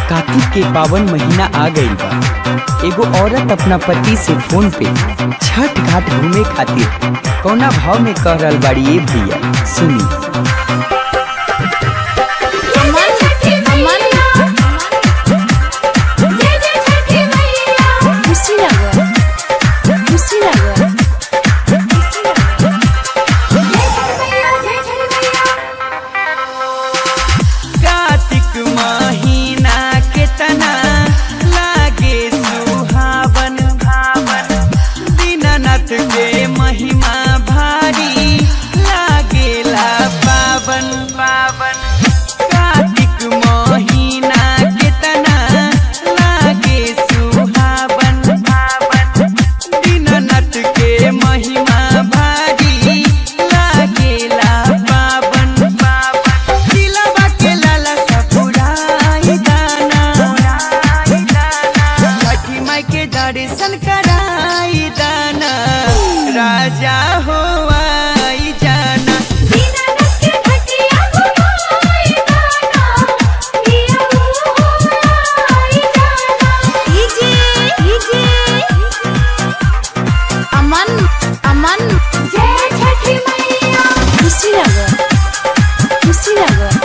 कार्तिक के पावन महीना आ गईल बा एगो औरत अपना पति से फोन पे छठ घाट घूमे खातिर कौना भाव में कह रहल बाड़ी ए भैया सुनी अमन अमन खुशी लागल खुशी लागल कार्तिक महीना के तना लागे सुहावन भावन दीनानाथ के महिमा भारी लागेला पावन पावन कार्तिक महीना के तना लागे सुहावन भावन दीनानाथ के महिमा भारी लागेला पावन पावन दिलवा के लाला सा पुराई दाना छठी माई के दर्शन कराई दाना राजा हो आई जाना अमन अमन खुशी लागल खुशी लागल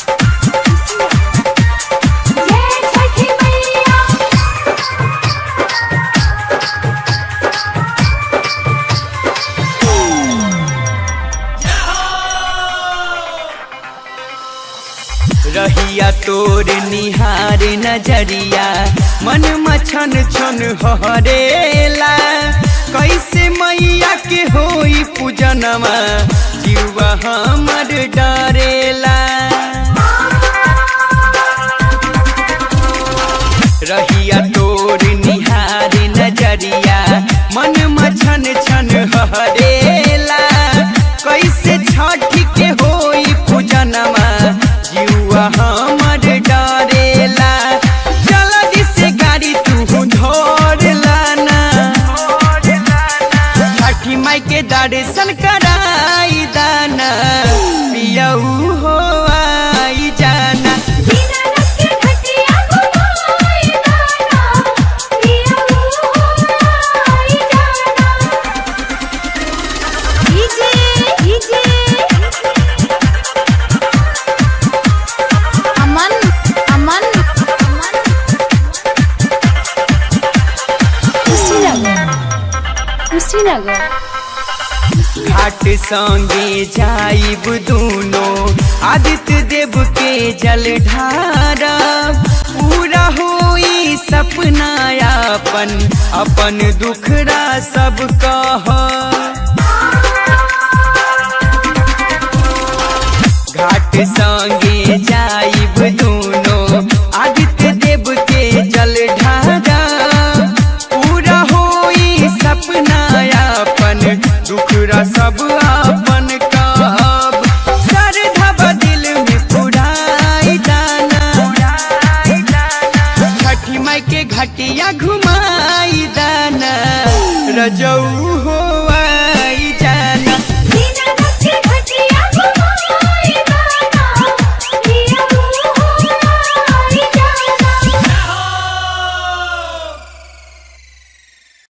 रहिया तोर निहार नजरिया मन मछन छन हरेला कैसे मैया के होई पूजनमा जीवा हमर डरेला रहिया तोर निहार नजरिया मन मछन छन हरेला कैसे छठ के होई पूजनमा जीवा हमर डरेला जल्दी से गाड़ी तू धर लाना छठी माई के दर्शन कराई दाना पियऊ हो आई जाना अमन अमन खुशी लागल खुशी लागल घाट संगे जाइब दूनो आदित्य देव के जल ढारा पूरा होई सपना अपन अपन दुखरा सब कह घाट संगे जाइब दूनो